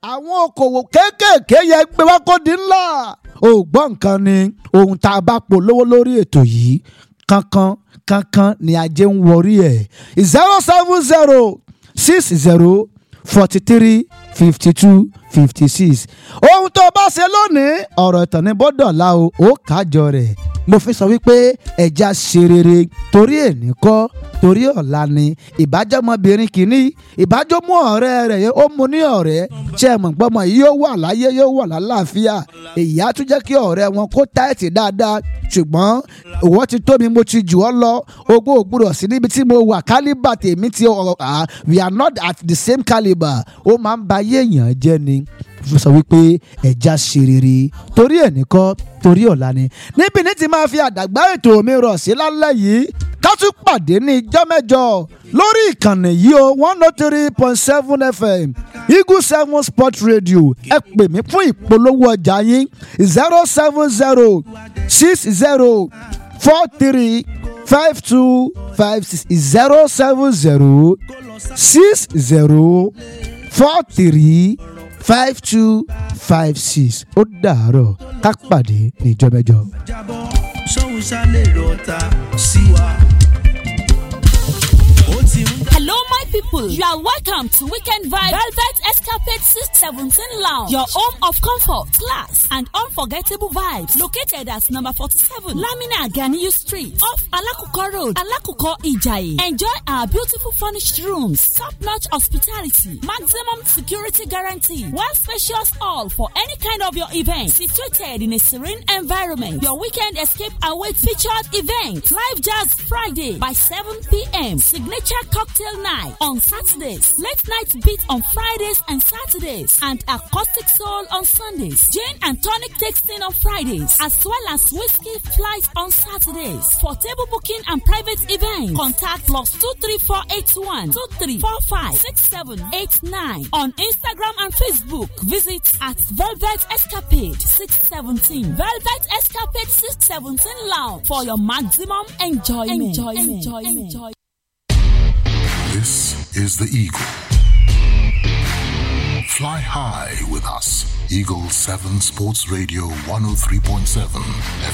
àwọn okòwò kéékèèké yẹ gbé wá kó di ńlá ò gbọ́ nǹkan ni ohun tá a bá polówó lórí ètò yìí kankan kankan ni ajé ń wọrí ẹ̀ zero seven zero six zero forty three fifty two fifty six ohun tó bá ṣe lónìí ọ̀rọ̀ ìtàn ní bọ́dọ̀lá o ó kájọ rẹ̀ mo fi sọ wípé ẹja ṣe rere torí èní kọ́ torí ọ̀la ni ìbájọ́mọbìnrin kìíní ìbájọ́mú ọ̀rẹ́ rẹ̀ ó mu ní ọ̀rẹ́ ṣe é mọ̀ gbọ́mọ yìí yóò wà láyé yóò wà lálàáfíà èyí á tún jẹ́ kí ọ̀rẹ́ wọn kó táìtì dáadáa ṣùgbọ́n ìwọ ti tó mi mo ti jù ọ́ lọ ogún ògbúrọ̀ sí níbi tí mo wà kálíbà tèmi ti ọ̀ we are not at the same calibre ó máa ń ba ayé èèyàn jẹ́ ni fún sọ wípé ẹja ṣe rere torí ẹ̀ nìkan torí ọ̀la ni níbi ní ti máa fi àdàgbà ètò mi rọ̀ sí lálẹ́ yìí ká tún pàdé ní ijọ́ mẹ́jọ lórí ìkànnì yìí o one oh three point seven fm eagle seven sport radio ẹ pè mí fún ìpolówó ọjà yín zero seven zero six zero four three five two five six zero seven zero six zero four three five two five six ó dàárọ̀ ká pàdé níjọ́ mẹ́jọ. jábọ́ sóhun ṣálẹ̀ rọ̀ta sí wa. ó ti ń Hello, my people. You are welcome to Weekend Vibe Velvet Escapade 617 Lounge, your home of comfort, class, and unforgettable vibes. Located at number 47, Lamina Ganiyu Street, off Alakuko Road, Alakuko Ijayi. Enjoy our beautiful furnished rooms, top-notch hospitality, maximum security guarantee, one spacious hall for any kind of your event. Situated in a serene environment, your weekend escape awaits featured event, Live Jazz Friday by 7 p.m. Signature cocktail night on Saturdays, late night beat on Fridays and Saturdays, and acoustic soul on Sundays. Gin and tonic tasting on Fridays, as well as whiskey flight on Saturdays. For table booking and private events, contact plus two three four eight one two three four five six seven eight nine on Instagram and Facebook. Visit at Velvet Escapade six seventeen Velvet Escapade six seventeen Lounge for your maximum enjoyment. Enjoyment. enjoyment. enjoyment. This is the Eagle. Fly high with us. Eagle 7 Sports Radio 103.7